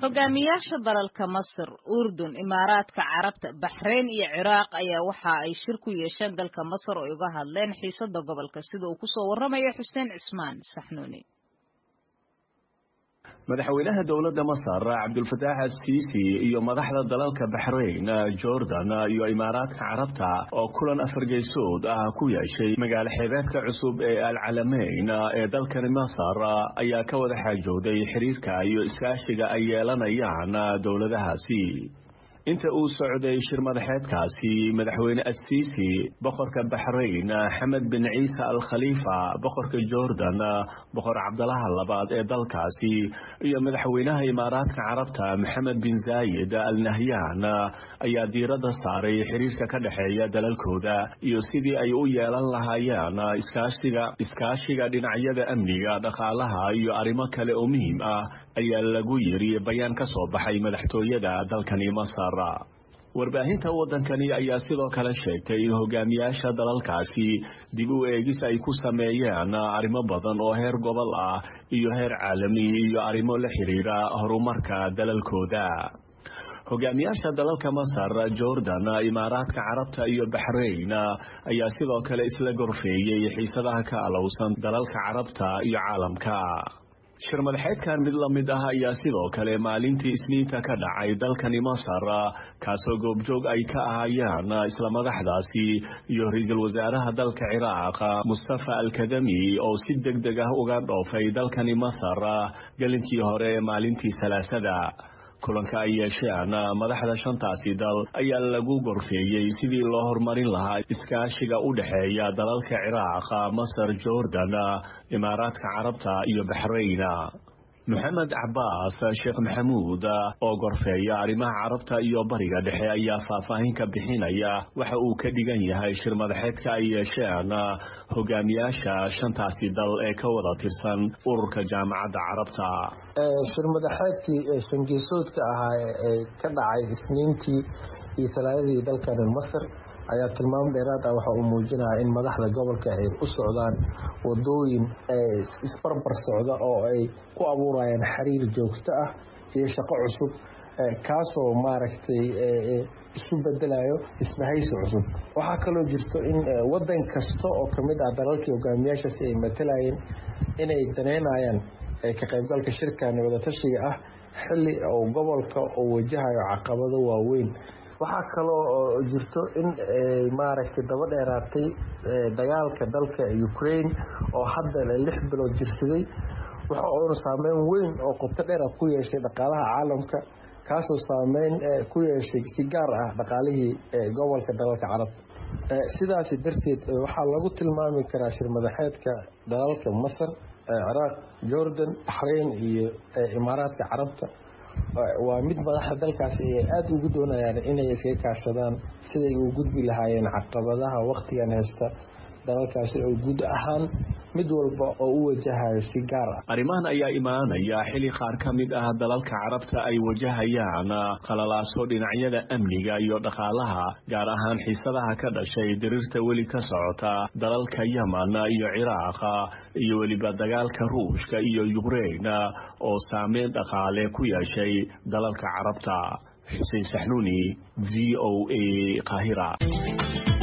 hogaamiyaasha dalalka masar urdun imaaraadka carabta baxreyn iyo ciraaq ayaa waxa ay shir ku yeesheen dalka masar oo uga hadleen xiisada gobolka sida uu kusoo waramayo xuseen cismaan saxnuuni madaxweynaha dowladda masar cabdulfataax assiisi iyo madaxda dalalka baxrayn jordan iyo imaaraadka carabta oo kulan afargeysood ah ku yeeshay magaalo xeebeedka cusub ee alcalameyn ee dalkani masar ayaa ka wada xaajooday xiriirka iyo iskaashiga ay yeelanayaan dowladahaasi inta uu socday shir madaxeedkaasi madaxweyne assiisi boqorka baxrayn xamed bin ciise al khaliifa boqorka jordan boqor cabdalaha labaad ee dalkaasi iyo madaxweynaha imaaraadka carabta maxamed bin zaayid al nahyan ayaa diiradda saaray xiriirka ka dhexeeya dalalkooda iyo sidii ay u yeelan lahaayeen iskaashiga iskaashiga dhinacyada amniga dhaqaalaha iyo arrimo kale oo muhiim ah ayaa lagu yiri bayaan ka soo baxay madaxtooyada dalkani masar warbaahinta waddankani ayaa sidoo kale sheegtay in hogaamiyaasha dalalkaasi dib u eegis ay ku sameeyeen arrimo badan oo heer gobol ah iyo heer caalami iyo arrimo la xiriira horumarka dalalkooda hogaamiyaasha dalalka masar jordan imaaraadka carabta iyo baxrayn ayaa sidoo kale isla gorfeeyey xiisadaha ka alowsan dalalka carabta iyo caalamka shir madaxeedkan mid la mid ah ayaa sidoo kale maalintii isniinta ka dhacay dalkani masar kaasoo goobjoog ay ka ahayaan isla madaxdaasi iyo ra-iisul wasaaraha dalka ciraaq mustafa alkadami oo si deg deg ah uga dhoofay dalkani masar gelinkii hore maalintii salaasada kulanka ay yeesheen madaxda shantaasi dal ayaa lagu gorfeeyey sidii loo horumarin lahaa iskaashiga u dhexeeya dalalka ciraaq masar jordan imaaraadka carabta iyo baxrayn moxamed cabaas sheekh maxamuud oo gorfeeya arrimaha carabta iyo bariga dhexe ayaa faahfaahin ka bixinaya waxa uu ka dhigan yahay shir madaxeedka ay yeesheen hogaamiyaasha shantaasi dal ee ka wada tirsan ururka jaamacadda carabta shir madaxeedkii shangeesoodka ahaa ee ka dhacay isniintii iyo talaadadii dalkani masar ayaa tilmaam dheeraad ah waxa uu muujinaya in madaxda gobolka ay u socdaan wadooyin isbarbar socda oo ay ku abuurayaan xiriir joogto ah iyo shaqo cusub kaasoo maaragtay isu bedelayo isbahaysi cusub waxaa kaloo jirto in wadan kasta oo kamid ah dalalkii hogaamiyaashaasi ay matalayeen inay daneynayaan ka qaybgalka shirkani wadatashiga ah xili uu gobolka uu wajahayo caqabado waaweyn waxaa kaloo jirto in maaragtay daba dheeraatay dagaalka dalka ukraine oo hadda lix bilood jirsaday waxa uuna saameyn weyn oo qubto dheera ku yeeshay dhaqaalaha caalamka kaasoo saameyn ku yeeshay si gaar ah dhaqaalihii gobolka dalalka carabta sidaasi darteed waxaa lagu tilmaami karaa shir madaxeedka dalalka masar ciraaq jordan baxrayn iyo imaaraadka carabta waa mid madaxda dalkaasi ay aada ugu doonayaan inay iskaga kaashadaan siday u gudbi lahaayeen caqabadaha waktigan haysta dalalkaasi oo guud ahaan mid walba oo u wajahayo si gaar ah arrimahan ayaa imaanaya xili qaar ka mid ah dalalka carabta ay wajahayaan qalalaaso dhinacyada amniga iyo dhaqaalaha gaar ahaan xiisadaha ka dhashay diriirta weli ka socota dalalka yeman iyo ciraaq iyo weliba dagaalka ruushka iyo yukrain oo saameyn dhaqaale ku yeeshay dalalka carabta xuseen saxnuuni v o a qaahira